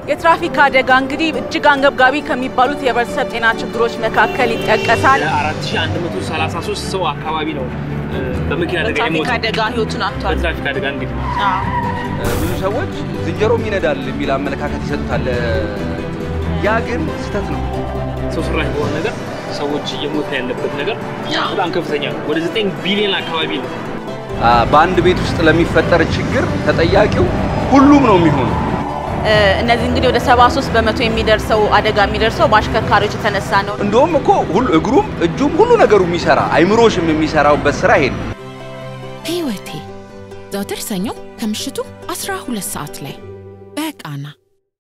የትራፊክ አደጋ እንግዲህ እጅግ አንገብጋቢ ከሚባሉት የህብረተሰብ ጤና ችግሮች መካከል ይጠቀሳል። 4133 ሰው አካባቢ ነው እ፣ በመኪና አደጋ በትራፊክ የሞተው። አደጋ ህይወቱን አጥቷል። በትራፊክ አደጋ እንግዲህ ብዙ ሰዎች ዝንጀሮም ይነዳል የሚል አመለካከት ይሰጡታል። ያ ግን ስህተት ነው። ሰው ሰራሽ በሆነ ነገር ሰዎች እየሞተ ያለበት ነገር በጣም ከፍተኛ ነው። ወደ 9 ቢሊዮን አካባቢ ነው። አ፣ በአንድ ቤት ውስጥ ለሚፈጠር ችግር ተጠያቂው ሁሉም ነው የሚሆነው። እ፣ እነዚህ እንግዲህ ወደ 73 በመቶ የሚደርሰው አደጋ የሚደርሰው በአሽከርካሪዎች የተነሳ ነው። እንደውም እኮ ሁሉ እግሩም እጁም ሁሉ ነገሩ የሚሰራ አይምሮሽም የሚሰራውበት ስራ ይሄ ነው። ህይወቴ ዘወትር ሰኞ ከምሽቱ 12 ሰዓት ላይ በቃና